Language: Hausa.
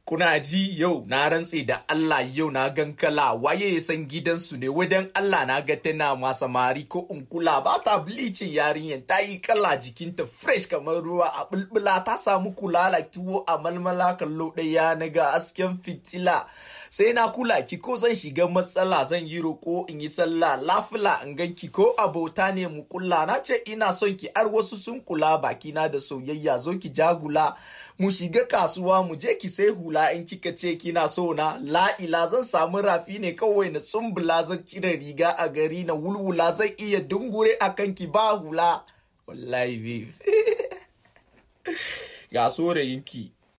kuna ji yau na rantse da Allah yau na gan kala waye ya san gidansu ne wadan Allah na ga tana ma samari ko in kula ba ta bleaching yarinyar ta yi kala jikinta fresh kamar ruwa a bulbula ta samu kula la tuwo a malmala kallo ɗaya na ga asken fitila sai na kula ki ko zan shiga matsala zan yi roko in yi sallah lafila in gan ki ko abota ne mu kula na ce ina son ki har wasu sun kula bakina da soyayya zo ki jagula mu shiga kasuwa mu je ki sai hula in kika ce kina so na la'ila zan samu rafi ne kawai na tsumbula zan cire riga a gari na wulwula zan iya dungure a kanki ba hula wallahi babe ga sorayinki